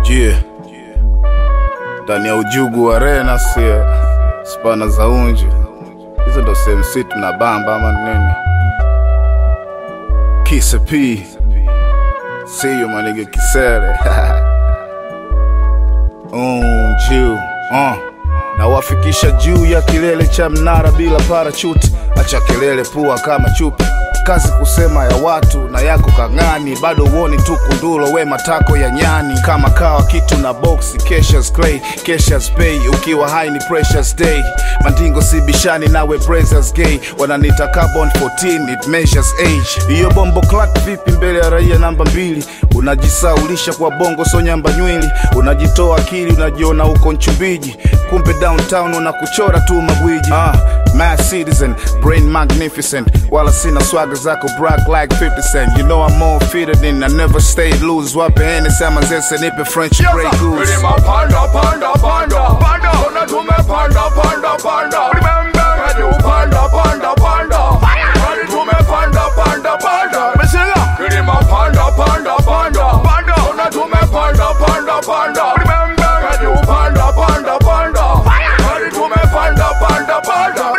Yeah. Ndani ya ujugu wa Rena sia spana za unju hizo ndo sehemu situ na bamba ama nini Kisa P Siyo manige kisere Unju uh. Nawafikisha juu ya kilele cha mnara bila parachuti Acha kelele pua kama chupi kazi kusema ya watu na yako kang'ani bado uoni tu kundulo we matako ya nyani kama kawa kitu na boxi Cassius clay Cassius pay ukiwa high ni precious day mandingo si bishani nawe brazers gay wananita carbon 14 it measures age hiyo bombo clat vipi mbele ya raia namba mbili unajisaulisha kwa bongo so nyamba nywili unajitoa akili unajiona uko nchumbiji kumbe downtown unakuchora tu magwiji ah, mass citizen brain magnificent wala sina swaga zako brag like 50 cent you know I'm more fitter than I never stayed loose wape hene sama zese nipe french grey goose Milima panda panda panda panda Ona tumepanda panda panda Remember Hadi upanda panda panda Hadi tumepanda panda panda Misila Milima panda panda panda panda Ona tumepanda panda panda Remember Hadi upanda panda panda Hadi tumepanda panda panda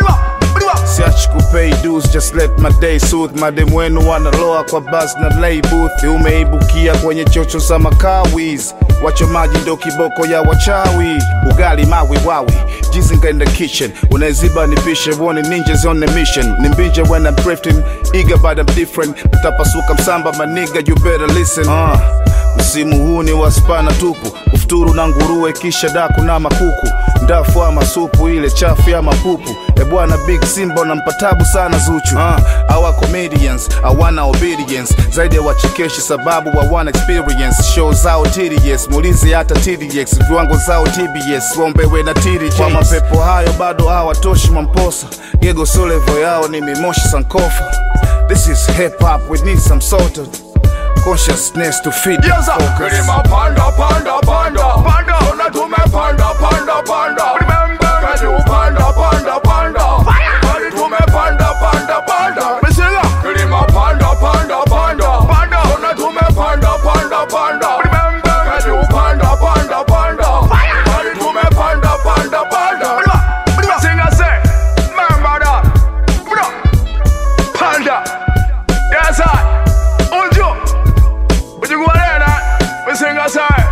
siachi kupay dues just let my day soothe madem wenu wanaloa kwa bas na lay booth umeibukia kwenye chocho za makawis wachomaji ndo kiboko ya wachawi ugali mawi wawi jizinga in the kitchen unaziba nipishe wone ninjas on the mission nimbinje when I'm drifting eager but I'm different utapasuka msamba maniga you better listen uh. Msimu huu ni wa spana tupu, ufuturu na nguruwe, kisha daku na makuku, ndafu ama supu ile chafu ya mapupu. E bwana Big Simba unampa tabu sana Zuchu. Uh, our comedians hawana obedience zaidi ya wachekeshi, sababu hawana experience. Show zao tedious, muulize hata TDX, viwango zao TBS, waombewe na TDJ. Kwa mapepo hayo bado hawatoshi Mamposa, gego so level yao ni mimoshi Sankofa. This is hip hop, we need some sort of consciousness to feed the Yes, sir. focus. Milima panda panda panda panda Ona tumepanda panda panda Remember Hadi upanda panda panda Hadi tumepanda panda panda Misila Milima panda panda panda panda Ona tumepanda panda panda Remember Hadi upanda panda panda Hadi tumepanda panda panda Singa say Remember that Bro Panda Yes, I Unju Ujiguarena We sing a song